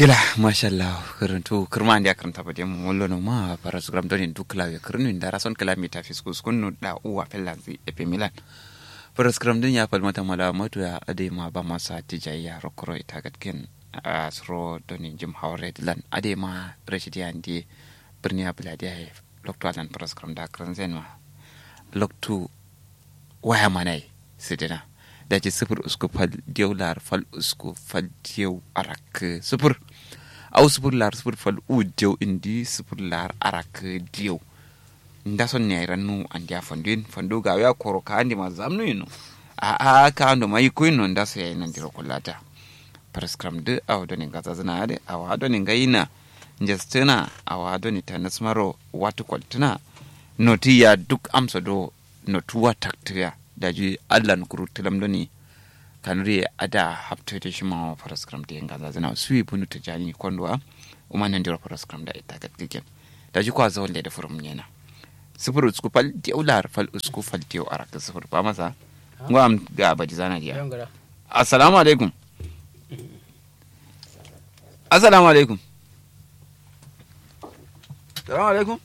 gila mashallah karantu kirma andi akaranta bade mu wallo no ma para sugram doni du klawe kirnu ndara son kilometer fiskus kunu da uwa pelanzi epe milan para sugram dun ya fal mata mala matu ya ade ma ba masa tijayya rokoro ita gatken asro doni jim hawre dilan ade ma rashidi andi birni abuladi ay lokto alan para sugram da kranzen ma lokto waya manai sidina da ce sifir usku fal diyau lar fal usku fal diyau arak sifir au sifir lar sifir fal u diyau indi sifir lar arak diyau nda son ne rannu an dia fandin fandu ga ya koro ka andi ma zamnu yino a a ka ando mai ko yino nda so yayin ndiro kullata prescram de aw do ni gaza zana ade aw do ni gaina njestena aw do ni tanasmaro watu kwaltuna noti ya duk amsa do notuwa taktiya daji allan kuru tilam doni kanuri ada hapto de shima faras kram de ngaza zana sui bunu ta jani kondwa uma nan dira faras kram da ita ga tiken daji kwa zawon da furum nyena sifur usku fal di ular fal usku fal di arak sifur ba masa ngo am ga baji zana dia assalamu alaikum assalamu alaikum assalamu alaikum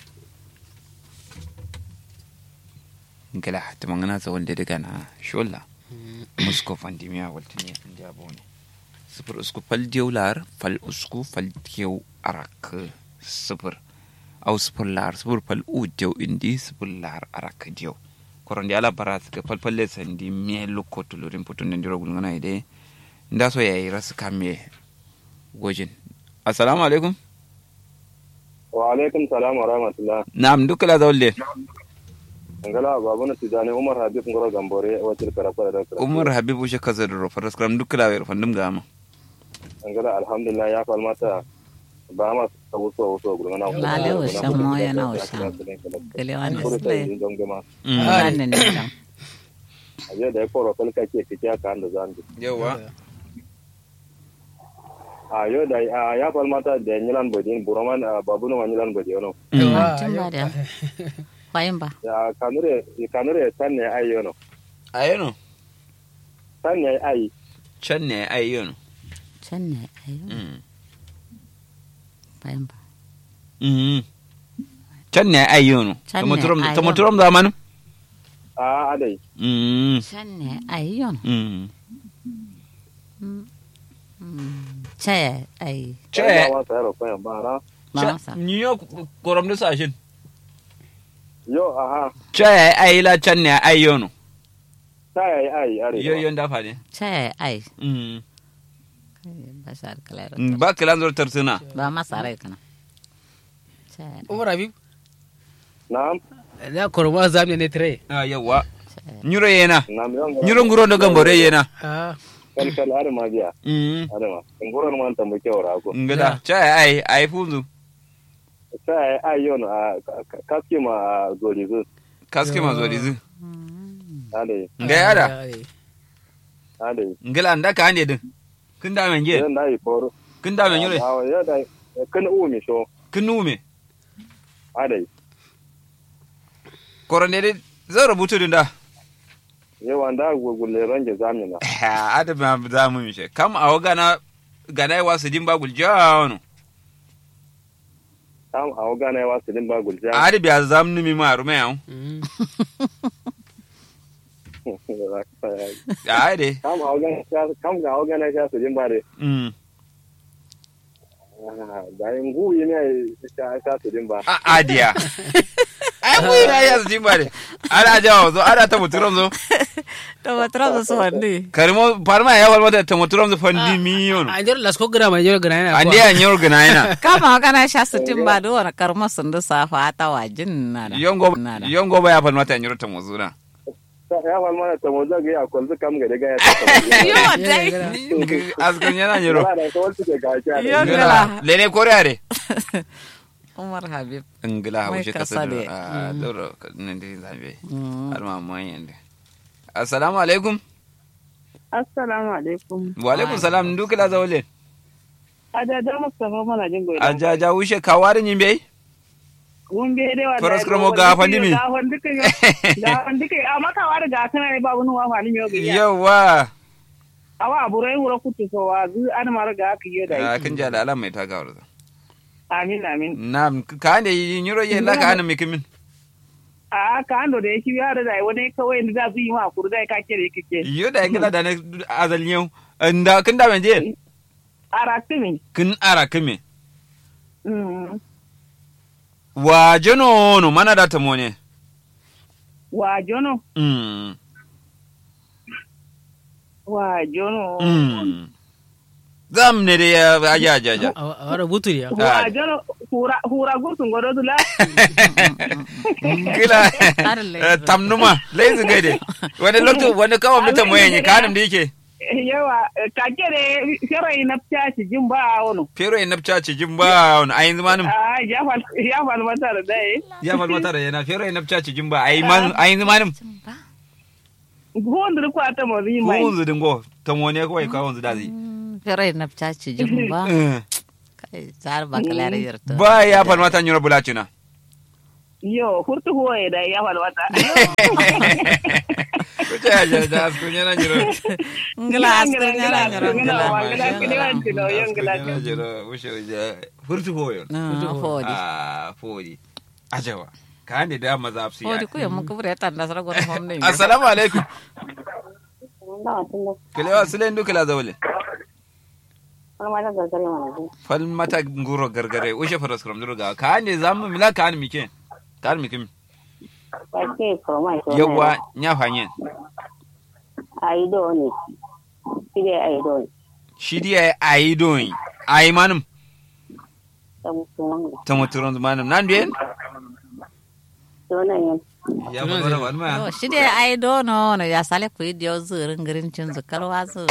ngala tumangana sa wanda daga na shola musko fandimiya waltini indi abone sifir usku fal diyau lar fal usku fal diyau arak sifir au sifir lar sifir fal u diyau indi sifir lar arak diyau koron di ala bara suka fal falle sandi me lukko tulurin putun nan diro gulngana ide nda so yayi rasu kame gojin assalamu alaikum wa alaikum salam wa rahmatullah na'am dukala zawle ngala babu na tijani umar habib ngoro gambore wacir karafara da karafara umar habibu shi kaza da rofar skram duk kula wer fandum gama ngala alhamdulillah ya falmata ba ma sabu so so gudu na Lale wa shan moya na wa shan. Gele wani sule. Wannan ne kam. aje da ko ro kalka ke kike ka anda zan yawa a yo da a ya falmata da nyilan bodin buraman babu no nyilan bodin no Tun ba da. Kwayin ba. ya kanure kanure tan ne ayo no ayano tan ne ai can ne ayano Can ne ayo. Kwayin ba. can ne ayano Can ne tamoturam ayano. tamoturam zamanin a adai Can ne ayo. Ce ai. ce wa sa ro ko ba ra Ba masa. ni yo koram da sashin yo aha ce ai la can ne ayano ta ai ai are yo yo dafa ne Ce ai. Ba sa kalero. ba kilan zor tarsuna Ba masa rai kana. Ce. umar habib na'am na koroma zamne ne tire ah yawa nyuro yena na'am yo nyuro nguro do gambore yena ah kal kal are ma biya mm are ma ngoro man ta mu kyawra ko ngada ce ai ai fuzu ta ai ai yo no a kaske ma gori zu kaske ma zo dizu ade nga yada ade ngala anda ka ande din kin da men ge yan dai foro kin da men yure awa ya dai kan u mi so kin nume ade korone de zan rubutu din da yawa da gugulle range zamina ada ma za mu mishe kam a gana gana wa su din ba guljano tam a waga na yawa silin ba gulja ada biya zam nu mi ma rume yawo ade kam a waga kam ga waga na ya silin ba de mm da in gu yi ne ta ta silin ba a adiya ai mu ina ya su din ba de ana jawo zo ana ta muturam zo To ba tra da so wandi. karimo parma ya walwa da ta muturam zo fandi miyon a jor las ko gra ma jor gra na ande ya nyor gana ina Kama kana sha sitin ba do wani karma sun da safa ta wajin na da. yongo Na da. yongo ba ya falma ta nyor ta muzuna ya wal mana ta mo zaga ya kwalzu kam ga daga ya ta Yo dai. askan yana nyoro ba da ko wasu ke ga ja Yo ne gala. lene koreare Umar Habib. ngila Mai haushe kasa kasa de. da a doro nan dai zabe har ma mun yanda assalamu alaikum Assalamu alaikum. wa alaikum salam ndu kila zawle Ajaja Mustapha mana jin goyi. ajaja wushe kawarin yimbe Mun be dai wallahi. Faras kromo ga fandi mi. Ga fandi kai. Ga fandi kai amma ka wari ga kana ne babu nuwa fani yo ga. yawa awa burai wura kutu so wa zu an mara ga aka yi da Ah, yi kin ji ala mai ta gawar za amin amin na ka ne yiro ye la ka ne mikimin a ka ando da yake ya da dai wani kawai da za su yi ma kuru dai ka kere kike yo da ngila da ne azal yau nda kin da menje aratimi kin ara kime mm wa jeno no mana da tamone wa jono mm wa jono mm zam ne da ya aja aja aja a wara butu ya wa jono hura hura gursun godo dula kila Har laizu. eh, tamnuma laizu gaide wani lokto wani kawo mutum wayan kanin da yake yawa ka kere shirai na fitashi jin ba wono fero ya nafca ci jin ba wani ayin zamanin a ya fal ya fal mata da dai ya falmata da yana fero ya nafca ci jin ba ayin zamanin gondru kwa ta mo ri mai ko zudin go ta mone kawai kawo zu da zai Fere na pchachi jin ba. Eh, Kai zar ba kalare yirto. ba ya falmata nyoro bulacina yo hurtu huwa da ya fal mata ko ta ya da asko nyana nyoro Ngila asko nyara nyara ngila. nyoro wushe wuje furtu hoyo Ah, Fodi. ah fodi ajawa ka ne da maza afsi Fodi kuya muka bure tan da sara gona homne. assalamu alaikum kilewa silen du kila zawle fal mata nguro gargare ushe faras kram duruga ka ne zamu mila ka an mike ka an mikim yawa nya fanyen aido ne shi dai aido ne shi dia ai doin ai manum ta musulman ta muturon manum nan den sunan yin ya fa wala wani ma Oh, shi dai ai dono no ya sale ku yi dio zurin girin cin zukar wasu.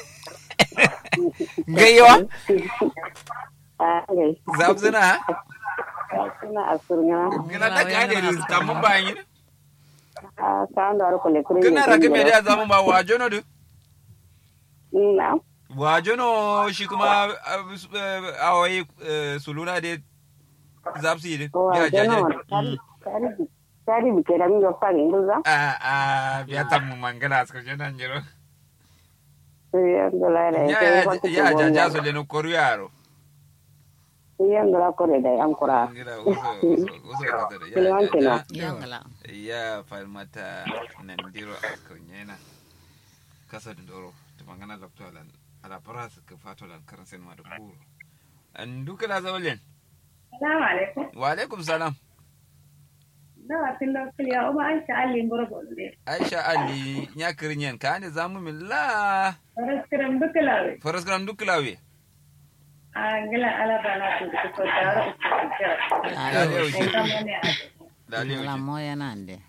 gayyawa a gai zabzina suna a surnya gina da ka ne tamun bayan yi a sa'an da harkar lekirin kana da kame da zamu ba wajo no du na wajo no shi kuma awai suluna de zabsi de ko a ya jana jaje tari tari bike da mi ga fari induza a a biya tamu mangala asko jana njiro yan dola da ya ya ya ya jaja so le no koru yaro yan dola kore da yan kura ngira uso uso uso ko da Kiliwan ya kenan. ya Yangala. ya falmata nandiro asko nyena kasa dindoro to mangana laptolan ala paras ka fatolan karansen ma da buru an duka la zawlen Assalamu alaikum. wa alaikum salam Dawa tin da kiliya uma an sha Allah ngoro bonde. aisha ali nya kirinyen ka ne zamu min la Raskiram dukalawe. faras gram duklawe A ngila ala bana ku ko taro ku kira. dale uji Kamane a. dale La uji moya nande.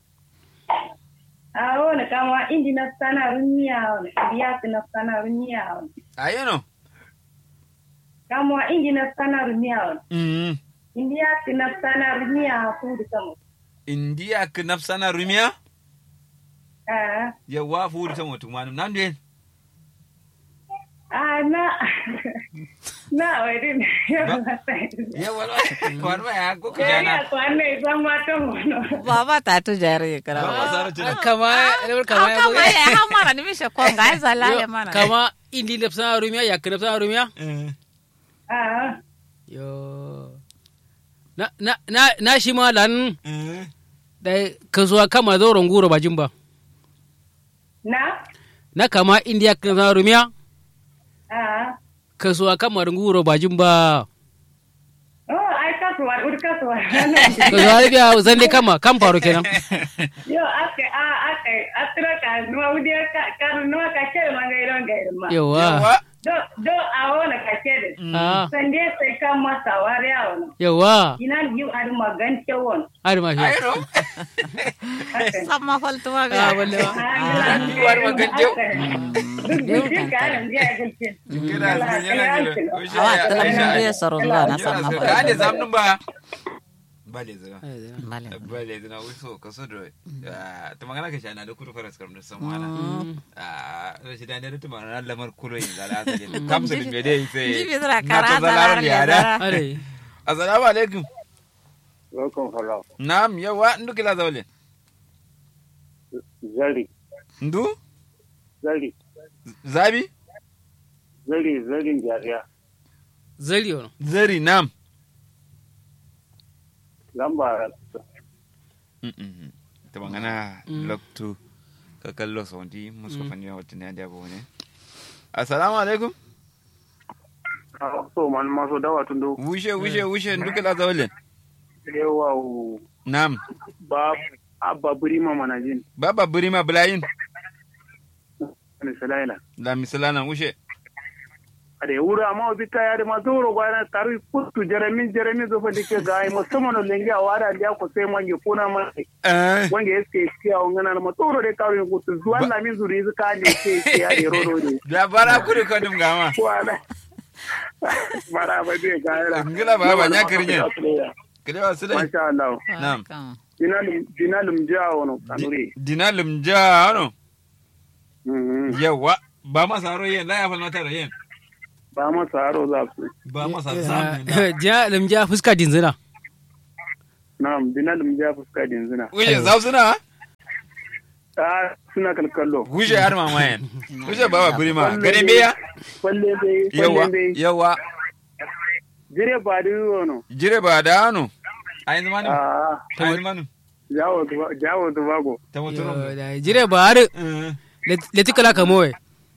A wona kama indi na sana runya wona. Biya na sana runya wona. ayeno Kama indi na sana runya wona. mm India na sana runya ku da kama. india ka nafsana rumiya Ah, yawa fuuri tan wotu manum nan den ah na na wai din. yawa wani ma ya ko ka Ya jana ya kwanne zan ma to mono. Baba ta tu jari kara. ba sara tuna kama kama Kama ya kama ya hamara ni mishe konga ai zala ya mana. kama indi nafsa rumiya ya kana nafsa rumiya Ah, yo na na na na shi ma lan da kasuwa kama zoron guro bajin ba na? na kama indiya kana nafsa rumiya Ah. kasuwa kama nguro bajin ba Oh, ai kasuwa, ur kasuwa. kasuwa biya zande kama kan faru kenan Yo, aka a aka atra ka nuwa udia ka ka nuwa ka chere mangairo ngairma. yawa yawa Do do awona ka chere. ah Sande sai kan masa wari awona. yawa Ina yu adu magan cewon. har ma shi ayno Sama faltu ma ah ga. walle ba yu adu magan cew. Duk duk ka nan dia gulcin. kira sun yana jira Ushe Awa ya- tala Aisha, mun ya saron la na Jira sama su- faltu. ka ne zamnun ba bale zira Bale. bale zina wiso ka so da ta magana ka shana da kudu faras karam da san wana a shi da ne da tuma na lamar kulo yin da la ta ne kamsu da me dai sai Jibi zira na kara to zalaron zala da ya yara zara. are assalamu alaikum welcome hello na'am yawa ndu kila zawle zari ndu zari zabi zari zarin jariya zari ono zari nam lamba ta bangana loktu ka kallo saundi musu fani wa wata ne da abu ne assalamu alaikum a so man maso dawa tun do wushe wushe wushe duka la zawalin yawa nam ba abba burima manajin baba burima bulayin ne salaila la misalana wushe ade wura amma bi ta yare ma zoro gwana taru kuttu jeremi jeremi zo fadi ke gai musamman lengi a wada dia ko sai mangi kuna ma eh wange eske kiya ngana ma zoro de karu kuttu zuwan la min zuri zuka ne ke ke ya de rodo de da bara kuri ko dum gama wala bara ba de gaira ngila baba nya kirnye kide wa sile masha Allah Naam. Welcome. dinalum dinalum jawo no kanuri dinalum jano Mhm. yawa ba ma saro yen la ya fa mata yen ba ma saro za su ba ma sa zamu da ja lamja fuska dinzina na'am dinalum ja fuska din zina wushe zau suna ta suna kalkallo wushe har mama yen wushe baba burima gane beya kwalle bai yawa kwalle bai yawa jire ba da yono jire ba da ano ayin manu ah ayin manu jawo tuba- jawo tubago ta muturo jire ba har leti kala kamowe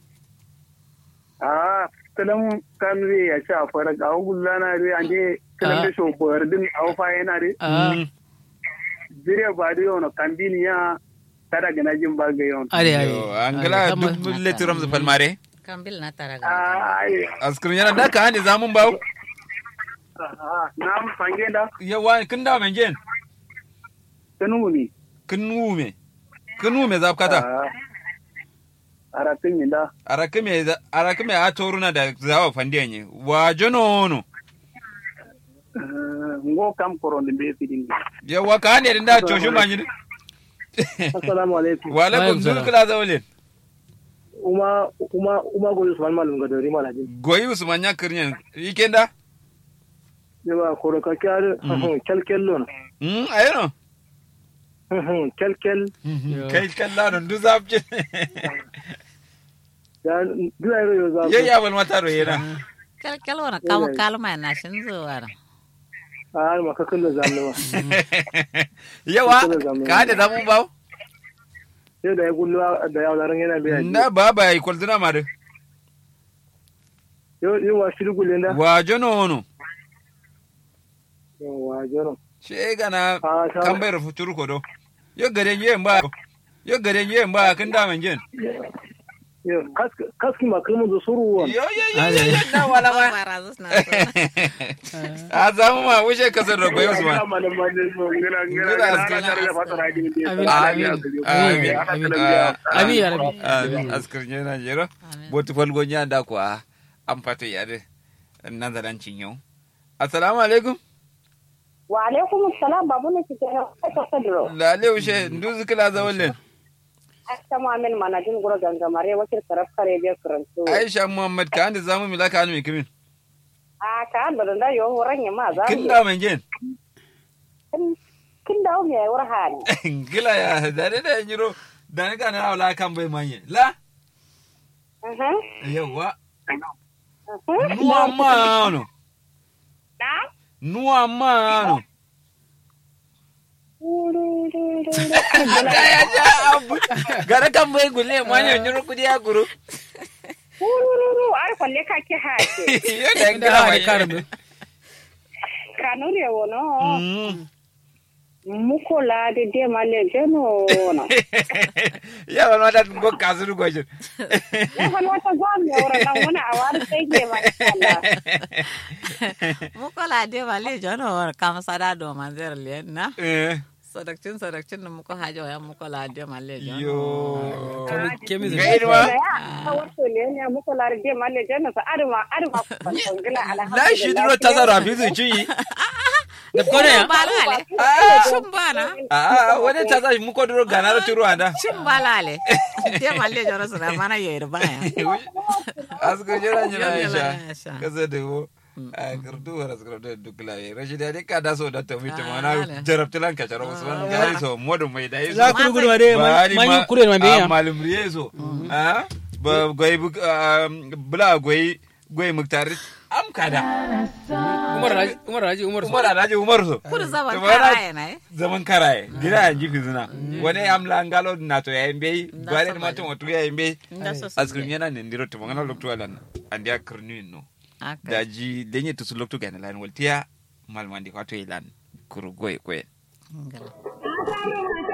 ah kalam kan re ya sha fara ga gullana re ande kalam da sho bordin au fa yana re jire ba da yono kambini ya tada gana jin ba ga yon are are angala duk letiram zu palmare Kambil na taraga. ah ai askrin yana da ka hande zamun bawo ah nam sange da yawa kin da men gen tanu ni kin nume kin nume zapkata ah aratin ni da arakime arakime a toruna da zawa fandiyan wa jono no Ah, ngo kam koronde be fidin yawa ka hande da choshu manyi assalamu alaikum wa alaikum Alaikum salam. zulkula zawlin uma uma uma go Usman malum ga dori malajin goyi usman ya kirnyen yikenda yawa koro ka kyar kelkel lon mm ayano kelkel kai kalla don du zapje ya dura yo za ye ya wal mata ro yena Kalkal wana kama kalma na shin zuwa. a ma ka kullu zalwa yawa ka hande zamun bawo sai da ya kullu da ya laran yana biya na baba yi kwalzuna mare yo yo wa shiru gulle da wa jono no wa joro she gana a ta kan bayar futuru ko do yo gare ye mba yo gare ye mba kin da men gen yo kaski ma kalmu da suru won yo yo yo yo yo na wala ma Bara zus na. a zamu ma wuce kasar da goyo su ma ngila Amin, amin amin amin. Ah, Amin, ya Rabbi. amin askar na jero botu falgo nya da ko an fata yare nan da dan cinyo assalamu alaikum wa alaikum assalam babu ne kike na ka sadro lale wuce nduzu kila zawallen asta mu'min manajin gura gangamare wakil karaf kare be karanto aisha muhammad ka anda zamu milaka anu kimin a ka da da yo horan ya ma za kin da men gen kin da me war hani gila ya dare da jiro da ni kana wala kan bai manye la mhm yawa mhm nuwa ma no na nuwa ma no ya ja abu gara kan bai gulle manye jiro kudi ya guru Urururu, ar kwalle ka ki hake. yo da Inda gila ha da manye karbe Kanuri wono. Mm. Mukola de de male jeno wono. ya wani wata go kasuru gojin Ya fan wata gwan ne wora nan wona awar sai ke ma Allah. Muko la de vale jono kama sada do manzer lien na. Eh, Sadakcin sadakcin da muko hajo ya muko la de male jono. yo kemi ga irma Ya wato ne ne mukola de male jeno sa arma arma ban tongila alhamdulillah. la shi duro tasara fi su ci da kone ya Balale. Shin bana. a wani tasa mu ko duro ganaro turu anda Shin balale. De male jono sura mana yoyir baya. asko jira jira Yo, yo, aisha Aisha. kasa da wo a kirtu wara skram da dukla ye rashi da ka da so da to mi Ah, mana ale. jarabtilan ka jaro usman gari so modu mai dai so za ku gudu ma dai Bari man ma- yi kure ma a biya malum riyezo a ba goyi bu- ah, bula goyi goyi muktar am kada umar raji umar raji umar umar alhaji umar so kudu zaman To mana karaye na eh zaman karaye gida ya jifi zina wani amla ngalo na to ya imbe Nda gwale sama ma to watu ya imbe Nda so so askrim yana ne ndiro to mangana lokto alan andi akrnu no aka daji denye to su lokto gana lan waltiya malmandi kwato ilan kuru goy goy ngala